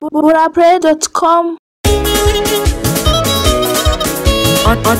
burapray.com on, on,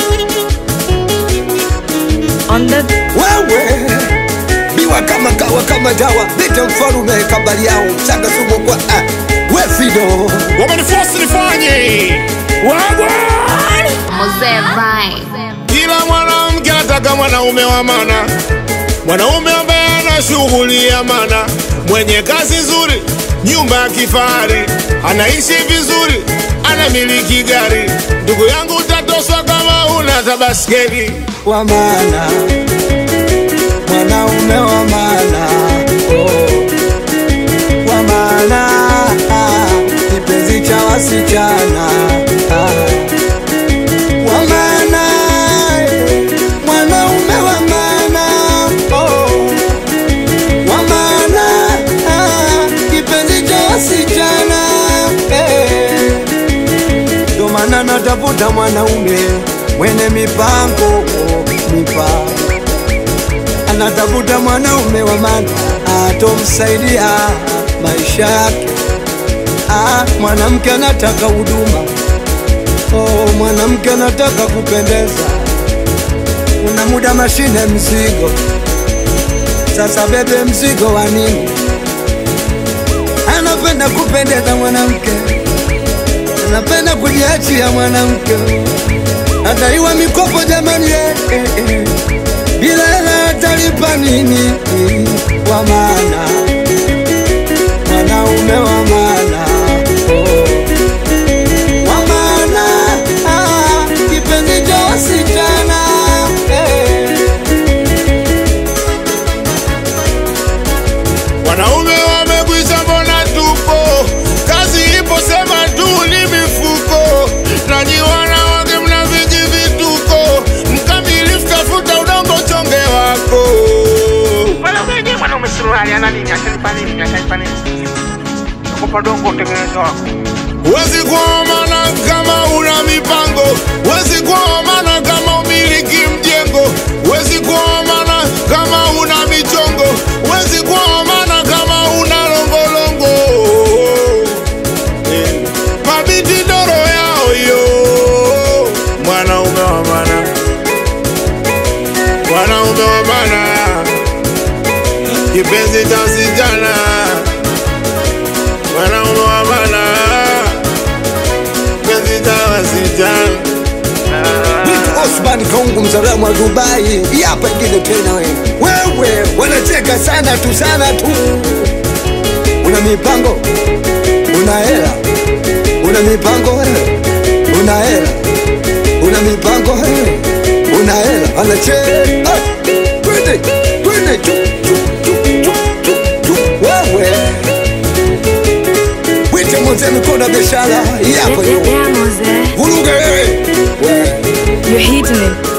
on the wewe biwa kama kawa kama dawa vita mfalume kabali yao mchanga sumu kwa ah, we fido wamenifosi nifanye wagwan Mzee Vibe. kila mwanamke anataka mwanaume wa mana mwanaume ambaye ana shughuli ya mana mwenye kazi nzuri nyumba ya kifahari anaishi vizuri anamiliki gari ndugu yangu utatoswa kama una tabaskeli wa maana mwanaume wa maana oh. wa maana ah, kipenzi cha wasichana ah. wa maana eh, mwanaume wa maana oh. wa maana ah, kipenzi cha wasichana eh. Ndo maana natafuta mwanaume mwenye mipango mipango, anatafuta mwanaume wa maana atomsaidia maisha yake. Ah, mwanamke anataka huduma, oh, mwanamke anataka kupendeza. Una muda mashine mzigo, sasa bebe mzigo wa nini? Anapenda kupendeza mwanamke napenda kujiachia mwanamke, ataiwa mikopo jamani, eh, eh, eh. bila hela atalipa nini? Wa maana mwanaume wa maana oh. wa maana ah, kipenzi cha wasichana eh. Wanaume wamekwisha, mbona tupo? Kazi ipo, sema tu ni mifuko. Nanyi wanawake mna vingi vituko, mkamilifu tafuta udongo chonge wako. Mwanaume je, mwanaume suruali ana nini? Atanipa nini? Atanipa nini? Nakupa dongo utengeneze wako. Wezi kuomana kama una mipango, wezi kuomana kama umiliki mjengo, wezi kuomana kama una michongo, wezi kuomana kama una longolongo. Eh, Mabiti doro yao yo, mwanaume wa maana, mwanaume wa maana, kipenzi cha sijana, mwanaume wa maana kipenzi cha wasichana. Vitu Osman Kaungu mzalamu wa Dubai, hapa ingine tena wewe. Wewe wanacheka sana tu sana tu. Una mipango, una hela, una mipango wewe, una hela, una mipango wewe, una hela, anacheka. Ah, Twende, twende tu tu tu tu tu tu wewe. Wite mzee mikono ya biashara, hapa yo. yeah, Mose, Vuruge wewe. Wewe. you're hitting it.